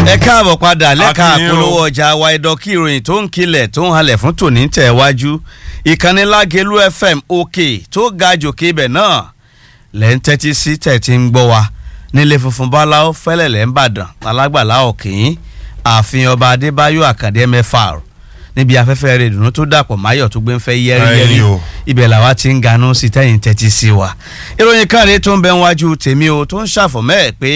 ẹ káàbọ̀ padà lẹ́ka Akínyìn o. àpolówó ọjà wa ẹ̀dọ́kí ìròyìn tó ń kilẹ̀ tó ń halẹ̀ fún tòní tẹ̀ wájú ìkànnì Lágelú FM òkè tó ga jòkè ibẹ̀ náà lẹ́ ń tẹ́tí sí tẹ̀ tí ń gbọ́ wa nílé funfun báláwo fẹ́lẹ̀lẹ́ ń bàdàn alágbàlá òkèyìn ààfin ọba Adébáyọ̀ Àkàndé MFR níbi afẹ́fẹ́ rẹ̀ dùnú tó dàpọ̀ máyọ̀ tó gbé ń fẹ́ yẹ́rìyẹ́rì Ẹ̀yin o. ibẹ̀ làwa ti ń ganú sí tẹ́yìn tẹ́tí sí wa ìròyìn káre tó ń bẹ wájú tèmi o tó ń ṣàfọ̀mọ́ ẹ̀ pé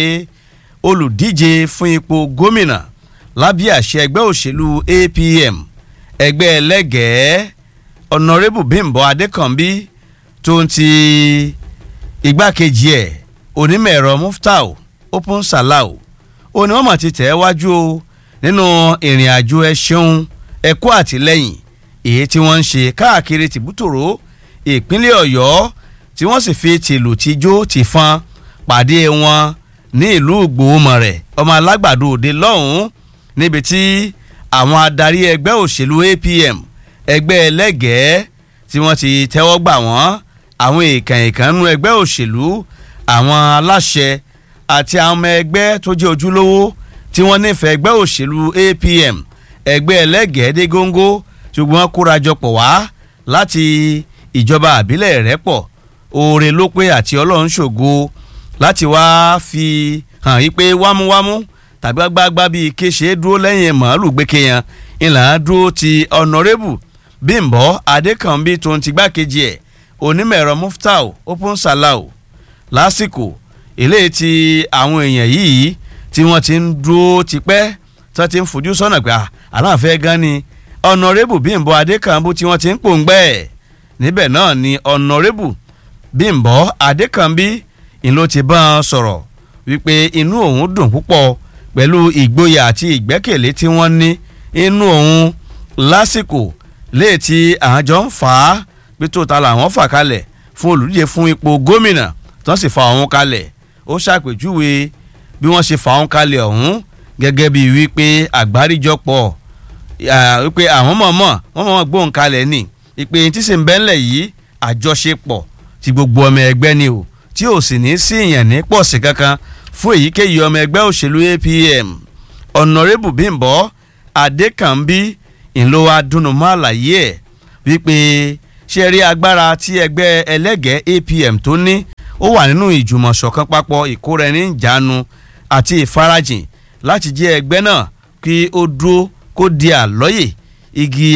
olùdíje fún ipò gómìnà lábẹ́ àṣẹ ẹgbẹ́ òṣèlú APM ẹgbẹ́ ẹlẹ́gẹ̀ẹ́ ọ̀nàrẹ́bù Bímbọ́ Adékànbí tó ń ti igbákejì ẹ̀ onímọ̀ ẹ̀rọ Muftau Open Salau ó ní wọ́n mọ̀ ti tẹ̀ ẹ́ wájú o nínú ìrìn àjò ẹ ṣeun ẹ̀kọ́ àtìlẹ́yìn èyí tí wọ́n ń ṣe káàkiri tìbútòrò ìpínlẹ̀ Ọ̀yọ́ tí wọ́n sì fi tìlù tijó tìfọn pàdé wọn ní ìlú Ìgbòhùnmọ̀rẹ̀ ọmọ alágbàdo òde lọ́hùn-ún níbi tí àwọn adarí ẹgbẹ́ òṣèlú APM ẹgbẹ́ ẹlẹ́gẹ̀ẹ́ tí wọ́n ti tẹ́wọ́ gbà wọ́n àwọn èèkàn èèkàn nínú ẹgbẹ́ òṣèlú àwọn aláṣẹ àti àwọn ọmọ ẹgbẹ́ tó jẹ́ ojúlówó tí wọ́n nífẹ̀ẹ́ ẹgbẹ́ òṣèlú APM ẹgbẹ́ ẹlẹ́gẹ̀ẹ́ dé góńgó ṣùgbọ́n wọ́n kórajọpọ̀ wá láti ìjọba àbílẹ̀ Ìrẹ́pọ̀ oore ló pé àti ọlọ́run ṣògo láti wá fi hàn yí pé wámúwámú tàbí gbágbá bíi kéṣe dúró lẹ́yìn màálù gbẹ́kẹ̀yàn ìlànà dúró ti ọ̀nàrẹ́bù Bímbọ́ Adékànbí tó ń ti gbákejì ẹ̀ onímọ̀ ẹ̀rọ Muftau Open Salau lásìkò eléyìí tí àwọn èèyàn yìí tí wọ́n ti ń dúró tipẹ́ tí wọ́n ti ń fojú sọ́nà pé à, aláàfẹ́ gan ni ọ̀nàrẹ́bù Bímbọ́ Adékànbí tí wọ́n ti ń pòǹgbẹ́ ẹ̀ níbẹ̀ náà ni ọ̀nàrẹ́bù Bímbọ́ Adékànbí ìlú ti bá wọn sọ̀rọ̀ wípé inú òun dùn púpọ̀ pẹ̀lú ìgboyà àti ìgbẹ́kẹ̀lé tí wọ́n ní inú òun lásìkò léè tí àwọn jọ ń fà á pé tó ta làwọn fà kalẹ̀ fún olùdíje fún ipò gómìnà tí wọ́n sì fa òun kalẹ̀ ó ṣàpèjúwe bí wọ́n ṣe fa òun kalẹ̀ ọ̀hún gẹ́gẹ́ bíi wípé àgbáríjọpọ̀ à, wípé àwọn mọ̀ọ́mọ̀ wọ́n mọ̀ọ́mọ̀ gbóhùn kalẹ̀ ni ìpè tí sì ń bẹ́ńlẹ̀ yìí àjọṣepọ̀ ti gbogbo ọmọ ẹgbẹ́ ni o tí ò sì ní sí ìyàn ní pọ̀sí kankan fún èyíkéyìí ọmọ ẹgbẹ́ òṣèlú APM ọ̀nàrẹ́bù Bímbọ́ Adékànbí ìlò adúnnumọ́ àlàyé ẹ̀ wípé ṣe rí agbára tí ẹgbẹ́ ẹlẹ́gẹ̀ẹ́ APM tó ní ó wà nínú ìjùmọ̀ṣọ̀kan papọ̀ ìkóra-ẹni-níjàánu àti ìfarajìn láti jẹ́ ẹgbẹ́ náà kí ó dúró kó di àlọ́yè igi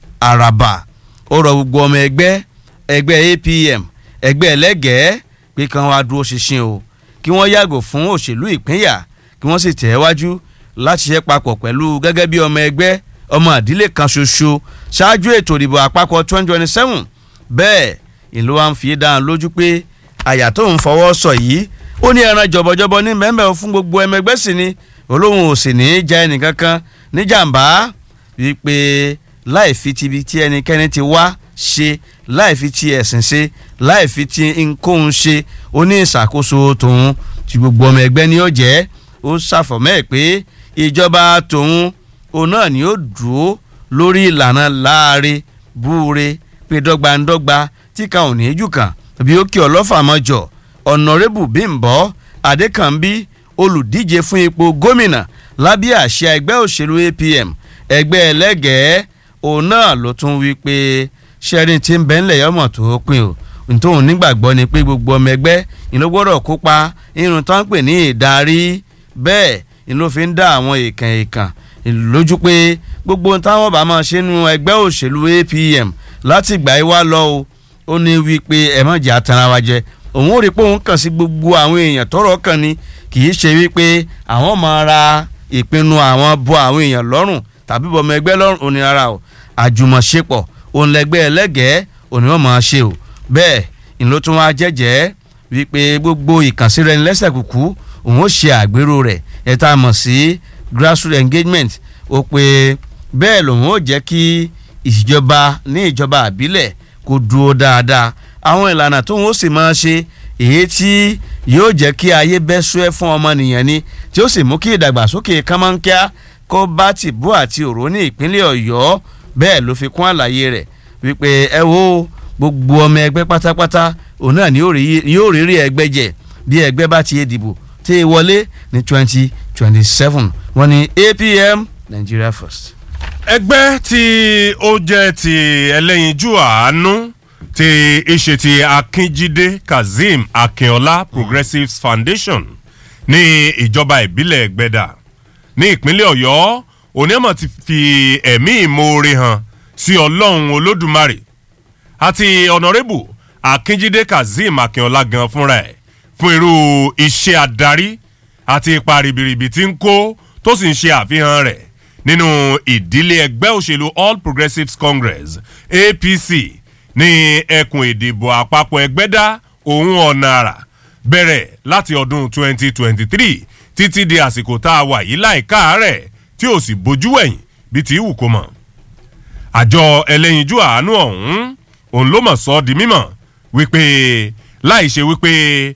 àràbà ó rọ gbogbo ọmọ ẹgbẹ́ ẹgbẹ́ APM ẹgbẹ́ ẹlẹ́gẹ̀ẹ́ pé kí wọ́n wá dúró ṣinṣin o kí wọ́n yàgò fún òṣèlú ìpínyà kí wọ́n sì tẹ̀ wájú láti ṣe papọ̀ pẹ̀lú gẹ́gẹ́ bí ọmọ ẹgbẹ́ ọmọ ìdílé kan ṣoṣo ṣáájú ètò ìdìbò àpapọ̀ 2027 bẹ́ẹ̀ ìlú wa ń fi dáhùn lójú pé àyà tó ń fọwọ́ sọ yìí ó ní ẹran jọ̀bọ̀jọ̀bọ̀ ní mẹ́mẹ́ fún gbogbo ẹmọ ẹgbẹ́ sì ni olóhùn ò sì ní í jẹ ẹnìkankan níjàmbá wípé láì fi ti ibi tí ẹnikẹ́ni ti wá ṣe láì fi ti ẹ̀sìn ṣe láì fi ti nkóhun ṣe ó ní ìṣàkóso tòun tí gbogbo ọmọ ẹgbẹ́ ni ó jẹ́ ó ṣàfọ̀mọ́ ẹ̀ pé ìjọba tòun òun náà ni ó dúró lórí ìlànà láàrin búure pé dọ́gbandọ́gba tí kan ò ní í jù kàn bí ó kí ọlọ́fà mọ́jọ ọ̀nàrẹ́bù Bímbọ́ Adékànbí olùdíje fún ipò gómìnà lábẹ́ àṣẹ ẹgbẹ́ òṣèlú APM ẹgbẹ́ ẹlẹ́gẹ̀ẹ́ òun náà ló tún wí pé sẹ́rin tí ń bẹ́ ńlẹ̀ yọmọ̀ tó pin o nítorí nígbàgbọ́ ni pé gbogbo ọmọ ẹgbẹ́ ìlú gbọ́dọ̀ kópa irun tó ń pè ní ìdarí bẹ́ẹ̀ ìlú fi ń dá àwọn èèkàn èèkàn lójú pé gbogbo táwọn bá máa ṣe nu ẹgbẹ́ òṣèlú APM láti ìgbà yìí wá lọ o ó ní wípé ẹ má jẹ́ àtàrà wa jẹ òun ò rí pé òun kàn sí gbogbo àwọn èèyàn tọ́rọ̀ kàn ni kì í ṣe wípé àwọn máa ra ìpinnu àwọn bọ àwọn èèyàn lọ́rùn tàbí bọmọ ẹgbẹ́ lọ́rùn òní rárá o àjùmọ̀ṣepọ̀ òun lẹgbẹ́ ẹlẹ́gẹ̀ẹ́ òní wọ́n máa ṣe o bẹ́ẹ̀ ìlú tún wá jẹ́jẹ́ wípé gbogbo ìkànsíra ẹni lẹ́sẹ̀ kúkú òun ó ṣe àgbérò rẹ̀ ẹ̀ tá a mọ̀ sí grassroots engagement ó pé bẹ́ẹ̀ lòun ó jẹ́ kí ìjọba ní ìjọba àbílẹ̀ kó dúró dáadáa àwọn ìlànà tóun ó sì máa ṣe èyí tí yóò jẹ́ kí ayé bẹ́ sùẹ́ fún ọmọnìyàn ni tí ó sì mú kí ìdàgbàsókè kánmọ́nkíá kó bá tìbú àti òró ní ìpínlẹ̀ ọ̀yọ́ bẹ́ẹ̀ ló fi kún àlàyé rẹ̀ wípé ẹ wo gbogbo ọmọ ẹgbẹ́ pátápátá òun náà ni yóò rí rí ẹgbẹ́ jẹ bí ẹgbẹ́ bá ti dìbò tí ì wọlé ní twenty twenty seven wọ́n ní apm nigeria first. ẹgbẹ́ tí ó jẹ́ ti ẹlẹ́yinjú àánú ti ìṣe ti akínjídé kazeem akínọlá progressives foundation ní ìjọba ìbílẹ̀ gbẹ̀dà ní ìpínlẹ̀ ọ̀yọ́ onímọ̀ ti fi ẹ̀mí ìmoore hàn sí ọlọ́run olódùmarè àti ọ̀nàrẹ́bù akínjídé kazeem akínọlá gan fúnra ẹ̀ fún irú iṣẹ́ adarí àti ipa ribiribi tí ń kó tó sì ń ṣe àfihàn rẹ̀ nínú ìdílé ẹgbẹ́ òṣèlú all progressives congress apc ní ẹkùn ìdìbò àpapọ̀ ẹgbẹ́dá òun ọ̀nà àrà bẹ̀rẹ̀ láti ọdún 2023 títí di àsìkò tá a wà yìí láìka rẹ̀ tí ò sì bójú ẹ̀yìn bí ti wù kó mọ̀. àjọ ẹlẹ́yinjú àánú ọ̀hún òun ló mọ̀ sọ́ di mímọ̀ wípé láì ṣe wípé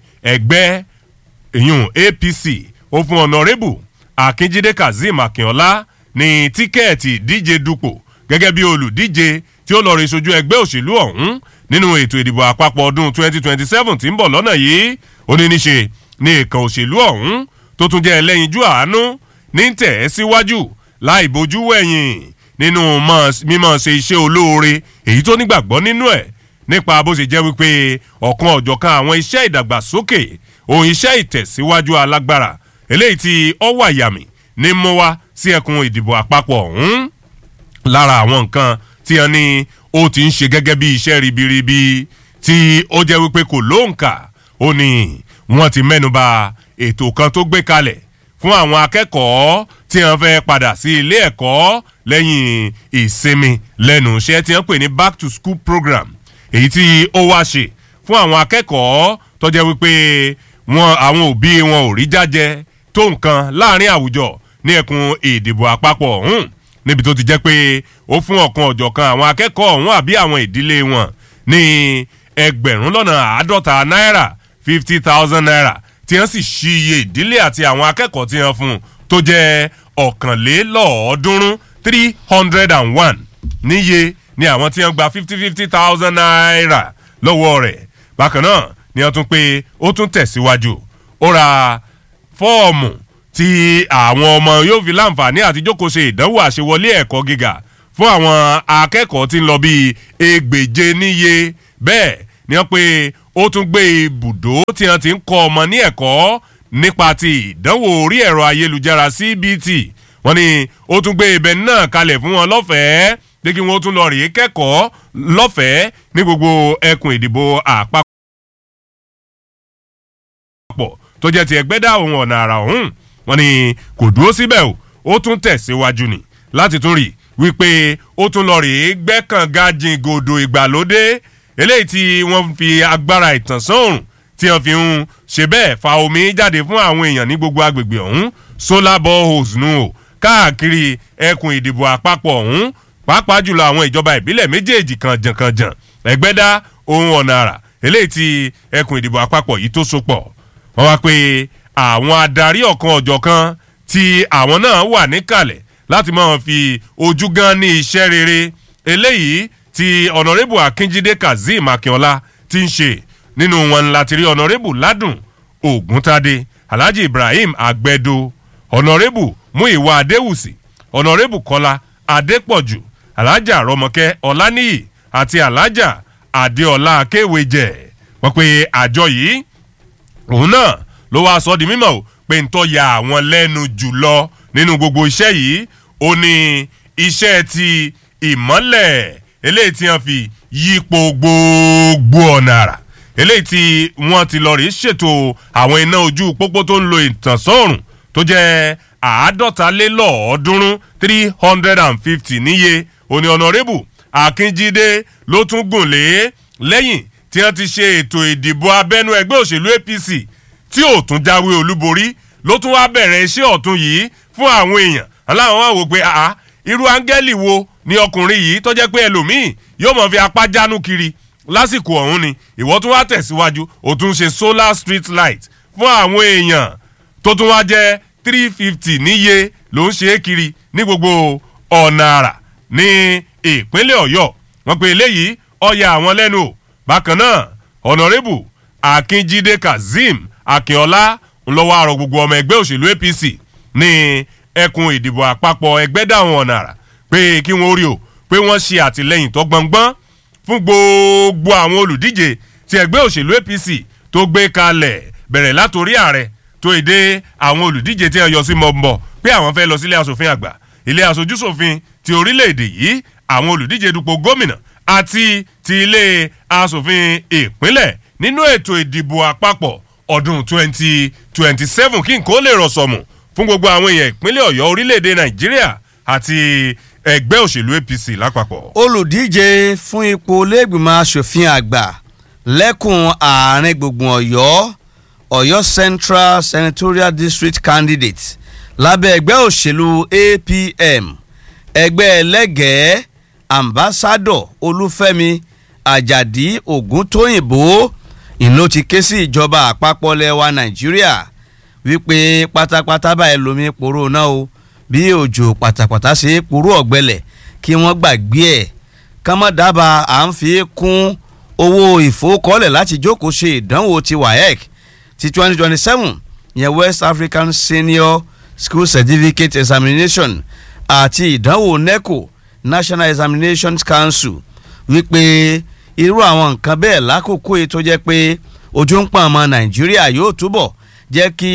ẹgbẹ́ ìyún apc ó fún ọ̀nàrẹ́bù akínjídé kazeem akínọlá ní tíkẹ́ẹ̀tì díje dupò gẹ́gẹ́ bí olùdíje tí ó lọ rí sojú ẹgbẹ́ òṣèlú ọ̀hún nínú ètò ìdìbò àpapọ̀ ọdún 2027 tí ń bọ̀ lọ́nà yìí ó ní níṣe ní ìkan òṣèlú ọ̀hún tó tún jẹ́ ẹlẹ́yinjú àánú ní tẹ̀ ẹ́ síwájú láì bójú wẹ̀yìn nínú mímọ̀ ṣe iṣẹ́ olóore èyí tó nígbàgbọ́ nínú ẹ̀ nípa bó ṣe jẹ́ wípé ọ̀kan ọ̀jọ̀kan àwọn iṣẹ́ ìdàgbàsókè ohun iṣẹ́ ìtẹ̀síwájú alágbára eléyìí tí ọ wà yàmì ní mú wá sí ẹkùn ìdìbò àpapọ̀ ọ̀hún lára àwọn nǹkan tí wọn ní ó ti ń ṣe gẹ́gẹ́ bí iṣẹ́ ribiribi tí ó jẹ́ wípé kò lóǹkà ó ní wọ́n ti mẹ́nuba ètò kan tó gbé kalẹ̀ fún àwọn akẹ́kọ̀ọ́ tí wọ́n fẹ́ padà sí ilé ẹ̀kọ́ lẹ́yìn ìsinmi lẹ́nu iṣẹ́ tí wọ́n pè ní back to school program èyí tí ó wá ṣe fún àwọn akẹ́kọ̀ọ́ tó jẹ́ wípé wọn àwọn òbí wọn ò rí jájẹ tó nǹkan láàrin àwùjọ ní ẹkùn ìdìbò àpapọ̀ ọ̀hún níbi tó ti jẹ́ pé ó fún ọ̀kan ọ̀jọ̀kan àwọn akẹ́kọ̀ọ́ ọ̀hún àbí àwọn ìdílé wọn ní ẹgbẹ̀rún lọ́nà àádọ́ta náírà fifty thousand naira tí wọ́n sì ṣí iye ìdílé àti àwọn akẹ́kọ̀ọ́ tí wọ́n fún tó jẹ́ ọ̀kànlélọ́ọ̀ọ́dúnrún three hundred and one níye ni àwọn tí wọ́n gba fifty fifty thousand naira lọ́wọ́ rẹ̀ bákan náà ni wọ́n tún pé ó tún tẹ̀síwájú ó ra fọ́ọ̀mù tí àwọn ọmọ yóò fi láǹfààní àti jókòó ṣe ìdánwò àṣewọlé ẹ̀kọ́ gíga fún àwọn akẹ́kọ̀ọ́ tí ń lọ bíi ẹgbèje níye bẹ́ẹ̀ ni wọ́n pé ó tún gbé ibùdó tí wọ́n ti ń kọ́ ọmọ ní ẹ̀kọ́ nípa ti ìdánwò orí ẹ̀rọ ayélujára cbt wọ́n ní ó tún gbé ibẹ̀ náà kalẹ̀ fún wọn lọ́fẹ̀ẹ́ pé kí wọ́n tún lọ rèé kẹ́kọ̀ọ́ lọ́fẹ̀ẹ́ ní gbogbo ẹkùn ìdìbò àpapọ̀ tó jẹ́ ti ẹgbẹ́dá òun ọ̀nà àrà ọ̀hún wọ́n ní kò dúró síbẹ̀ o ó tún tẹ̀síwájú ni láti tún rí wípé ó tún lọ rèé gbẹ́kànga jìngòdò ìgbàlódé eléyìí tí wọ́n fi agbára ìtànsán òrùn tí wọ́n fi ń ṣe bẹ́ẹ̀ fa omi jáde fún àwọn èèyàn ní gbogbo agbègbè ọ̀hún solar boreholes nù o káàkiri ẹkùn ìdìbò àpapọ̀ ọ̀hún pàápàá jùlọ àwọn ìjọba ìbílẹ̀ méjèèjì kànjànkànjàn ẹgbẹ́dá ohun ọ̀nà àrà eléyìí tí ẹkùn ìdìbò àpapọ̀ yìí tó so pọ̀ wọ́n wá pé àwọn adarí ọ̀kan ọ̀jọ̀kan tí àwọn náà wà níkàlẹ̀ láti máa fi ojú gan ní iṣẹ́ rere eléyìí tí ọ̀nàrẹ́bù akínjídé kazeem akínọlá ti ń ṣe nínú wọn láti rí ọ̀nàrẹ́bù ládùn ògúntadé alhaji ibrahim agbẹ́dọ́ ọ̀nàrẹ́bù muiwa adéwùsì ọ̀nàrẹ́bù kọ́lá adépọ̀jù alhaja rọmọkẹ́ ọláníyì àti alhaja adéọlá akéwèjẹ wọ́n pe àjọ yìí òun náà ló wáá sọ di mímọ́ o pé ń tọ́ ya àwọn lẹ́nu jùlọ nínú gbogbo iṣẹ́ yìí ó ní iṣẹ́ ti ìmọ́lẹ̀ eléyìí tí wọ́n fi yípo gbogbo ọ̀nà àrà eléyìí tí wọ́n ti lọ rí ṣètò àwọn iná ojú pópó tó ń lo ìtànsọ́rùn tó jẹ́ àádọ́talélọ́ọ̀ọ́dúnrún three hundred and fifty níye òní ọ̀nàrẹ́bù akínjídé ló tún gùn lé lẹ́yìn tí wọ́n ti ṣe ètò ìdìbò abẹ́nú ẹgbẹ́ òṣèlú apc tí ò tún jáwé olúborí ló tún wá bẹ̀rẹ̀ iṣẹ́ ọ̀tún yìí fún àwọn èèyàn aláwọ̀ wá wò pé àá irú áńgẹ́lì wo ni ọkùnrin yìí tó jẹ́ pé ẹlòmíì yóò mọ̀ fi apá jánu kiri lásìkò ọ̀hún ni ìwọ́ tún wá tẹ̀síwájú ó tún ṣe solar street light fún àwọn èèyàn tó tún wá jẹ́ three fifty níye ló ń ṣe é kiri ní gbogbo ọ̀nà àrà ní ìpínlẹ̀ ọ̀yọ́ wọ́n pe eléyìí ọ̀ya àwọn lẹ́nu o bákan náà ọ̀nàrẹ́bù akínjídé kazeem akínọlá ńlọ́wọ́ àrò gbogbo ọmọ ẹgbẹ́ òṣèlú apc ní ẹkùn ìdìbò àpapọ̀ ẹgbẹ́dàwọn ọ̀nà àrà pé kí wọ́n rí o pé wọ́n ṣe àtìlẹ́yìn tó gbọ̀ngbọ́n fún gbogbo àwọn olùdíje ti ẹgbẹ́ òṣèlú apc tó gbé kalẹ̀ bẹ̀rẹ̀ látòrí ààrẹ tó èdè àwọn olùdíje tí wọ́n yọ sí mọ̀ọ́mọ̀ pé àwọn fẹ́ lọ sílé asòfin àgbà ilé asojúsòfin ti orílẹ̀-èdè yìí àwọn olùdíje dupò gómìnà àti ti ilé asòfin ìpínlẹ̀ nínú ètò ìdìbò àpapọ̀ ọdún 2027 kí nǹkan ó lè rọ̀ sọ̀mù fún gbogbo àwọn èèyàn ìpínlẹ̀ ọ̀yọ́ orílẹ̀-èdè nàìjíríà àti ẹgbẹ́ òṣèlú apc lápapọ̀. olùdíje fún ipò lẹ́gbìmọ̀ asòfin àgbà lẹ́kùn àárín gbùngbùn ọ̀yọ́ ọ̀yọ́ central senatorial district candidate lábẹ́ ẹgbẹ́ òṣèlú apm ẹgbẹ́ ẹlẹ́gẹ̀ẹ́ ambassadọ olúfẹ́mi àjàdí ògúntóyìnbó ìlú ti ké sí ìjọba àpapọ̀ lẹ́wà nàìjíríà wípé pátápátá báyìí lomi poró náà o bí òjò pátápátá ṣe é poró ọ̀gbẹ́lẹ̀ kí wọ́n gbàgbé ẹ̀ kọ́mọ́ dábàá à ń fi kún owó ìfowókọ́lẹ̀ láti jókòó ṣe ìdánwò ti waec ti twenty twenty seven yẹn west african senior school certificate examination àti ìdánwò neco national examinations council wípé irú àwọn nǹkan bẹ́ẹ̀ lákòókò yìí tó jẹ́ pé ojú ń pọ̀n ọmọ nàìjíríà yóò túbọ̀ jẹ́ kí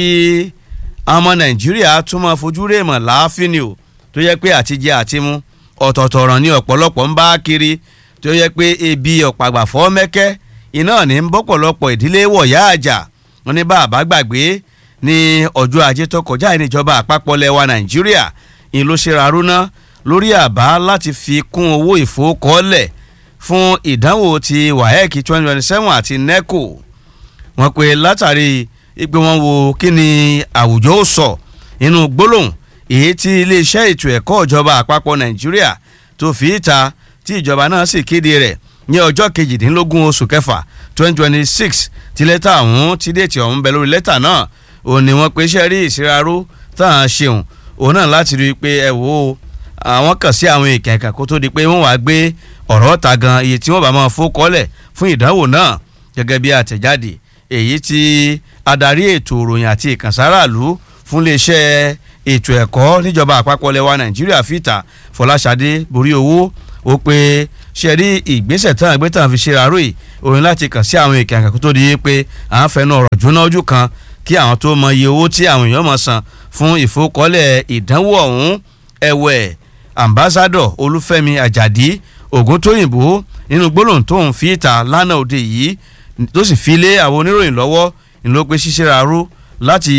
ọmọ nàìjíríà tún máa fojú rèémọ̀ láàfin ni o tó jẹ́ pé àtijẹ àtimú ọ̀tọ̀ọ̀tọ̀ ọ̀ràn ni ọ̀pọ̀lọpọ̀ ń bá kiri tó jẹ́ pé ebi ọ̀pàgbàfọ́ mẹ́kẹ́ iná ní ń bọ́pọ̀lọpọ̀ ìdílé wọ̀yá àjà wọn ní bá àbá gbàgbé ní ọjọ́ ajé tó kọjá ìníjọba àpapọ̀ lẹ́wà nàìjíríà ń ló ṣe rarúná lórí àbá láti fi kún owó ìfowókọ́lẹ̀ fún ìdánwò ti waec twenty twenty seven àti neco wọ́n pe látàrí ìpè wọn wo kí ni àwùjọ ó sọ inú gbólóhùn èyí tí iléeṣẹ́ ètò ẹ̀kọ́ ìjọba àpapọ̀ nàìjíríà tó fi ìta tí ìjọba náà sì kéde rẹ̀ ní ọjọ́ kejìdínlógún oṣù kẹfà twenty twenty six tí lẹ́tà ọ̀hún tí déètì ọ̀hún bẹ lórí lẹ́tà náà òun ni wọ́n pe iṣẹ́ rí ìsiraró tá à ń ṣeun òun náà láti rí i pé ẹ wò ó àwọn kàn sí àwọn ìkẹ̀kẹ̀ kó tó di pé wọ́n wá gbé ọ̀rọ̀ ta gan iye tí wọ́n bá máa fókọ́lẹ̀ fún ìdánwò náà gẹ́gẹ́ bí àtẹ̀jáde èyí tí adarí ètò ìròyìn àti ìkànsáráàlú fún iléeṣẹ́ ètò ẹ̀kọ́ níjọba àpapọ̀ lẹwa nàìjíríà fìtà fọláṣadé borí owó ó pé ṣe rí ìgbésẹ̀ tán àgbẹ̀ tán fi ṣe àárò yìí òun láti kàn sí àwọn ìkẹ̀kẹ̀ kó tó di pé à ń fẹnu ọ̀rọ̀ jóná ojú kan kí àwọn tó mọ iye owó tí àwọn èèyàn mọ̀ san fún ìfowókọ́lẹ̀ ìdánwò ọ̀hún ẹ̀wẹ̀ ambassadọ olúfẹ́mi àjàdí ògúntóyìnbó nínú gbólóhùn tó ń fi ìta lánàá òde yìí tó sì fi lé àwọn oníròyìn lọ́wọ́ ìlú pé ṣíṣe rárú láti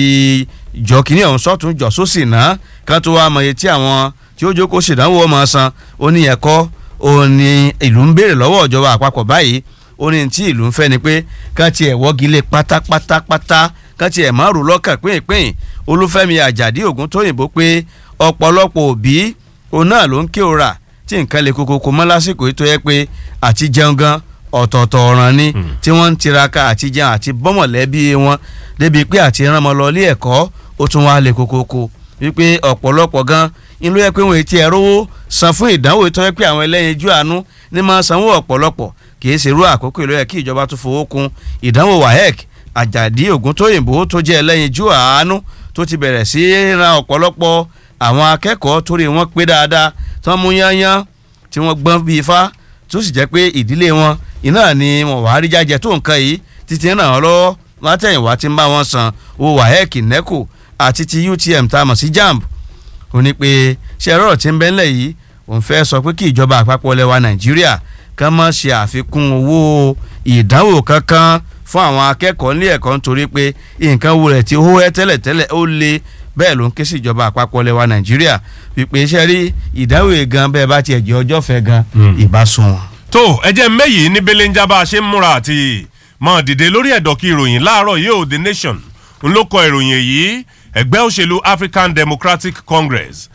jọ kínní ọ̀hún sọ́tún jọ sósì náà ká tó wá mọ iye tí àwọn tí ó jókòó ṣèdánwò ọmọ san ó ní ẹ̀kọ́ ó ní ìlú ń béèrè lọ́wọ́ ìjọba àpapọ̀ báyìí ó ní tí ìlú ń fẹ́ ni pé ká tiẹ̀ wọ́gi lé pátápátápátá ká tiẹ̀ má rò lọ́kàn pínpín olúfẹ́mi àjàdí ògúntóyìnbó pé ọ̀pọ̀lọpọ̀ òbí òun náà ló ń ké ora tí nǹkan lè kokoko mọ́ lásìkò yìí tó yẹ pé àti jẹun gan ọ̀tọ̀ọ̀tọ̀ ọ̀ràn ni tí wọ́n ń tiraka àti jẹun àti bọ́mọ̀lẹ́bí wọn débi pé àti rán ọmọ lọ ilé ẹ̀kọ́ ó tún wá lè kokoko wípé ọ̀pọ̀lọpọ̀ gan inú yẹ pé wọn ti ẹ̀rọ san fún ìdánwò tó yẹ pé àwọn ẹlẹ́yinjú àánú ní máa sanwó ọ̀pọ̀lọpọ̀ kì í ṣerú àkókò ìlú yẹ kí ìjọba tó fowó kun ìdánwò waec àjàdí ògúntóyìnbó tó jẹ́ ẹlẹ́yinjú àánú tó ti bẹ̀rẹ̀ sí ran ọ̀pọ̀lọpọ̀ àwọn akẹ́kọ̀ọ́ torí wọn pé dáadáa tí wọ́n mú yányán tí wọ́n gbọ́n bíi ifá tó sì jẹ́ pé ìdílé wọn iná ni wọn wàá rí jájẹ tó nǹkan yìí títí ràn án lọ́wọ́ látẹ̀yìnwá tí ń bá wọn san owó waec neco àti ti utm tá a mọ̀ sí jamb ó ní pé ṣe ẹ̀rọ tí ń bẹ́ ńlẹ̀ yìí òun fẹ́ sọ pé kí ìjọba àpapọ̀ lẹwa nàìjíríà kàn má ṣe àfikún owó ìdánwò kankan fún àwọn akẹ́kọ̀ọ́ nílé ẹ̀kọ́ nítorí pé nǹkan wo rẹ̀ tí ó hẹ́ tẹ́lẹ̀tẹ́lẹ̀ ó le bẹ́ẹ̀ ló ń ké sí ìjọba àpapọ̀ lẹwa nàìjíríà wípé iṣẹ́ rí ìdáwò gan bẹ́ẹ̀ bá tiẹ̀ jẹ́ ọjọ́ fẹ́ gan ìbásun wọn. tó ẹjẹ mẹyìí ní belenja bá a ṣe ń múra àti mọ dìde lórí ẹ̀dọ̀ kí ìròyìn láàárọ̀ yìí ò the nation ń ló kọ ìròyìn èyí ẹgbẹ́ òṣèlú african democratic congress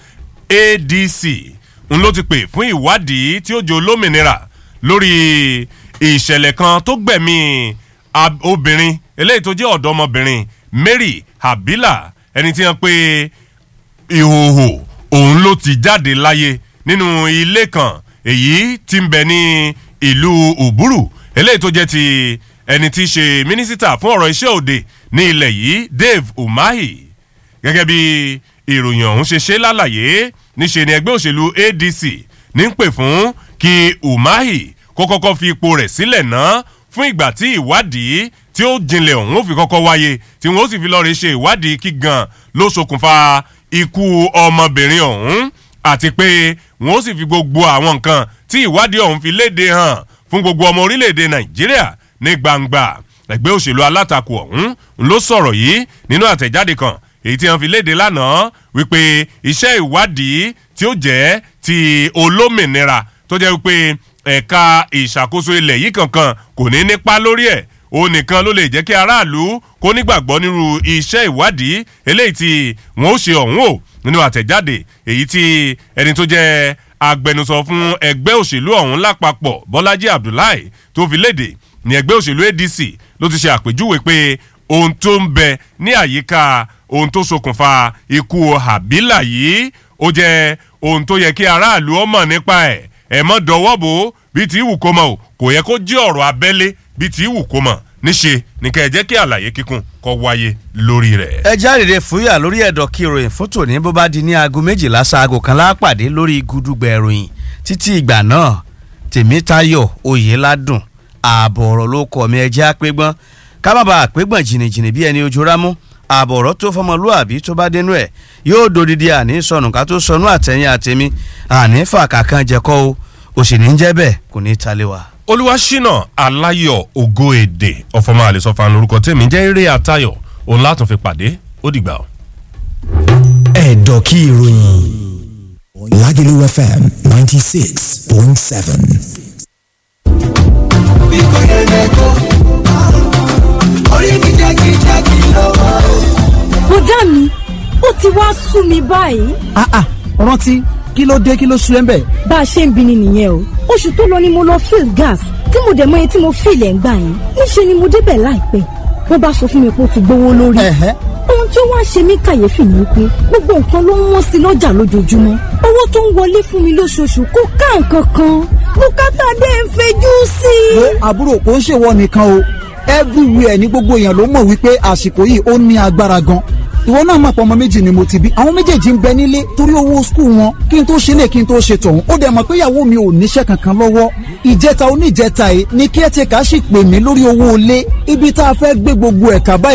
adc ń ló ti pè fún ìwádìí tí ó jẹ́ olómìnira lórí ìṣẹ̀lẹ̀ kan tó gbẹ̀mí obìnrin eléyìí tó jẹ́ ọ̀dọ́mọbìnrin mary habila ẹni tí wọ́n pe ìhòòhò òun ló ti jáde láyé nínú ilé kan èyí tí ń bẹ ní ìlú uburu eléyìí tó jẹ́ ti ẹni tí í ṣe mínísítà fún ọ̀rọ̀ iṣẹ́ òde ní ilẹ̀ yìí dave umahi gẹ́gẹ́ bí ìròyìn ọ̀hún ṣe ṣe lálàyé níṣe ni ẹgbẹ́ òṣèlú adc ní ń pè fún kí umahi kó kọ́kọ́ fi ipò rẹ̀ sílẹ̀ náà fún ìgbà tí ìwádìí tí ó jinlẹ̀ ọ̀hún ó fi kọ́kọ́ wáyé tí wọ́n ó sì fi lọ́ọ́ rí ṣe ìwádìí kí gan ló ṣokùnfà ikú ọmọbìnrin ọ̀hún àti pé wọ́n ó sì fi gbogbo àwọn nǹkan tí ìwádìí ọ̀hún fi léde hàn fún gbogbo ọmọ orílẹ̀-èdè nàìjíríà ní gbangba ẹgbẹ́ òṣèlú alátakò ọ̀hún ló sọ̀rọ̀ yìí nínú àtẹ̀jáde kan èyí tí wọ́n fi léde lánàá wípé iṣẹ́ ìwádìí tí ó jẹ́ ti olómìnira tó jẹ́ wípé ẹ̀ka ìṣàkóso ilẹ̀ yìí kankan kò ní nípa lórí ẹ̀ òun nìkan ló lè jẹ́ kí aráàlú kó nígbàgbọ́ nírú iṣẹ́ ìwádìí eléyìí tí wọ́n ó ṣe ọ̀hún o nínú àtẹ̀jáde èyí tí ẹni tó jẹ́ agbẹnusọ fún ẹgbẹ́ òṣèlú ọ̀hún lápapọ̀ bọ́lájí abdullahi tó fi léde ní ẹgbẹ́ òṣèlú adc ló ti ṣe àpèjúwe pé ohun tó ń bẹ ní àyíká ohun tó ṣokùnfà ikú habila yìí ó jẹ́ ohun tó yẹ kí aráàlú ọmọ nípa ẹ̀ ẹ̀ mọ́ dọwọ́ bò ó bíi tí ìwù kó mọ̀ o kò yẹ kó jí ọ̀rọ̀ abẹ́lé bíi tí ìwù kó mọ̀ níṣe ní kẹ́ ẹ jẹ́ kí àlàyé kíkún kọ́ wáyé lórí rẹ̀. ẹ jáde fúyà lórí ẹ̀dọ̀ kí ìròyìn fún tòní bó bá di ní aago méjìlá sáago kan lápàdé lórí gudugbẹ ìròyìn títí ìgbà náà tèmítayọ̀ oyèládùn ààbọ̀ ọ̀rọ̀ ló kọ̀ mí ẹjẹ́ àpégbọ́n ká má bàa àpégbọ́n jìnnìjìnnì bí ẹni ojú rámú ààbọ̀ ọ̀rọ̀ tó fọmọlúàbí tó bá dénú ẹ̀ yóò dodidi àní sọnù ká tó sọnù àtẹ̀yìn àtẹ̀mí àní fàkàkàn jẹ́kọ́ o òsì ní jẹ́ bẹ́ẹ̀ kò ní í talé wa olúwaṣínà aláyọ̀ ògo èdè ọ̀fọ̀mọ àlẹ́sọ̀fà lórúkọ tèmi jẹ́ eré àtayọ̀ òun látún fi pàdé ó dìgbà o. ẹ̀dọ̀ kí ìròyìn Lagelu FM ninety six point seven. bí kò yẹ lẹ́kọ̀ọ́ orí mi jákèjádé lọ́wọ́. bùdá mi ó ti wá sú mi báyìí ah ah rántí kí ló dé kí ló sú ẹ ń bẹ̀. bá a ṣe ń bini nìyẹn o oṣù tó lọ ni mo lọ fill gas tí mo dẹ̀ mọ iye tí mo fill ẹ̀ ń gbà yẹn níṣẹ́ ni mo débẹ̀ láìpẹ́ wọ́n bá sọ fún mi pé ó ti gbówó lórí Ẹ̀hẹ́. ohun tí ó wá ṣe mí kàyéfì ni pé gbogbo nǹkan ló ń wọ́n sí lọ́jà lójoojúmọ́ owó tó ń wọlé fún mi lóṣooṣù kò ká nǹkan kan bùkátà dé ń fejú sí i. wo àbúrò kò ń ṣèwọ nìkan o everywhere ní gbogbo èèyàn ló mọ̀ wípé àsìkò yìí ó ní agbára gan ìwọ náà mọ̀ pé ọmọ méjì ni mo ti bí àwọn méjèèjì ń bẹ nílé torí owó skul wọn kí n tó ṣe lè kí n tó ṣe tọ̀hún ó dẹ̀ mọ̀ pé ìyàwó mi ò níṣẹ́ kankan lọ́wọ́ ìjẹta oníjẹta yìí ni kí ẹ ti kà á sì pè mí lórí owó ilé ibi tá a fẹ́ gbé gbogbo ẹ̀ka báyìí